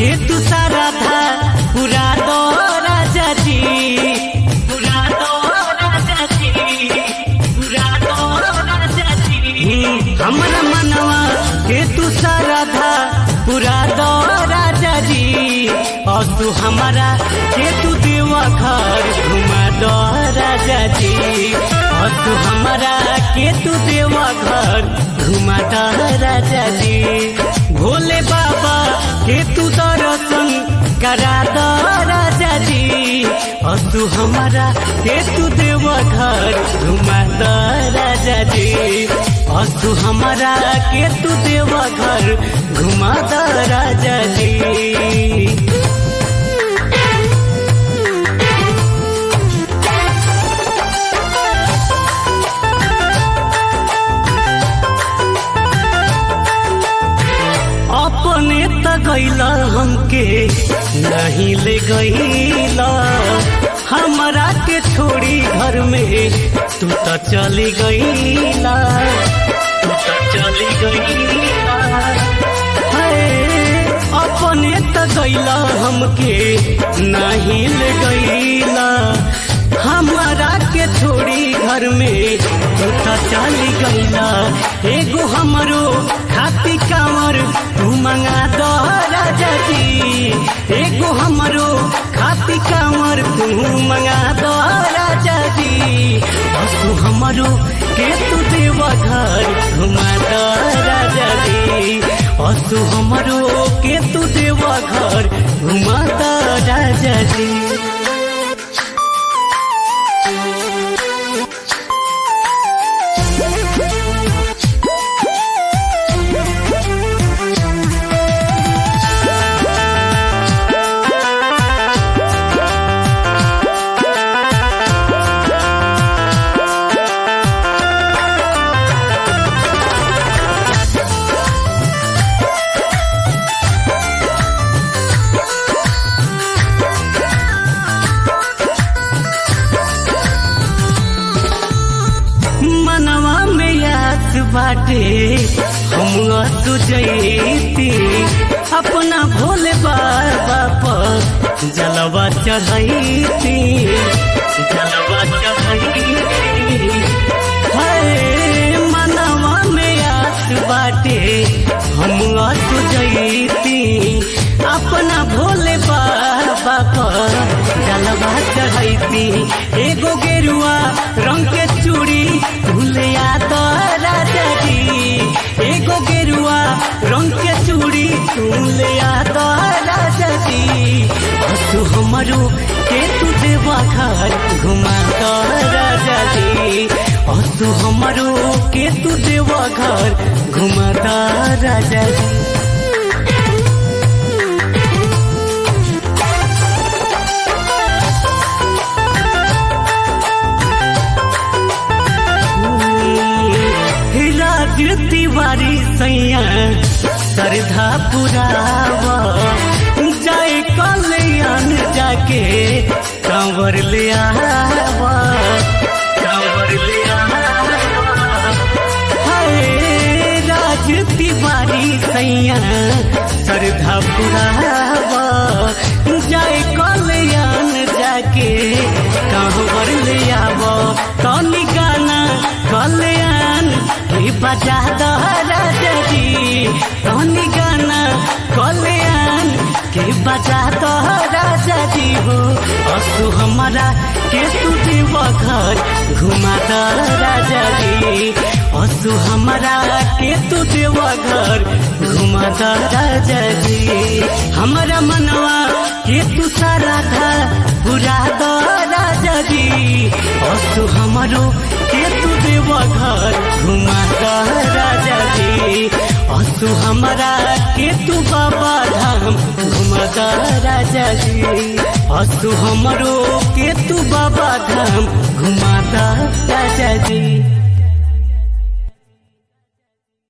के तू सारा था पूरा दो राजा जी पूरा दो राजा जी पूरा दो राजा जी हमरा मनवा के तू सारा था पूरा दो राजा जी और तू हमारा के तू देवा घर घुमा दो राजा जी और तू हमारा के तू देवा घर घुमा दो राजा जी भोले बाबा के तू दर्शन करा दो राजा जी और तू हमारा के तू देवा घर घुमा दो राजा जी और तू हमारा के तू देवा घर घुमा दो राजा जी अपने त गैला हमके नहीं ले गैला हमरा के छोड़ी घर में तू त चली गैला तू त चली गैला हाय, अपने त गैला हमके नहीं ले गैला हमारा के छोड़ी घर में तू त चली गैला एगो हमरो खाती कांवर तू मंगा दो राजा जी एगो हमरो खाती कांवर तू मंगा दो राजा जी और तू हमरो के तू देवा घर घुमा दो राजा जी और तू हमरो के तू देवा घर घुमा दो राजा जी मनवा में याद बाटे हम तुझती अपना भोले बाबा पर जलवा चढ़ती जलवा चढ़ती हाय मनवा में याद बाटे हम तुझती अपना भोले बाबा पर जलवा चढ़ती एगो गेरुआ रंग के चूड़ी भूलिया तो राजा जी एगो गेरुआ रंग के चूड़ी भूलिया तो राजा जी और तू हमारो के तू देवा घर घुमा तो राजा जी और तू हमारो के तू देवा घर घुमा तो राजा जी राज तिवारी सैया श्रद्धा पुरावा जाए कल्याण जाके कंवर ले आवा कंवर ले आवा हाय राज तिवारी सैया श्रद्धा पुरावा जाए कल्याण जाके कंवर ले आवा कौनी गाना कल्याण के बजा दो राजा जी कौनी गाना कल्याण के बजा दो राजा जी हो असु हमारा के तू देव घर घुमा दो राजा जी असु हमारा के तू देव घर घुमा दो राजा जी हमारा मनवा के तू सारा था पूरा दो राजा जी असु हमारो के तू देव घर घुमा दो राजा जी असु हमारा के तू बाबा धाम घुमा दो राजा जी असु हमरो के तू बाबा धाम घुमा दो राजा जी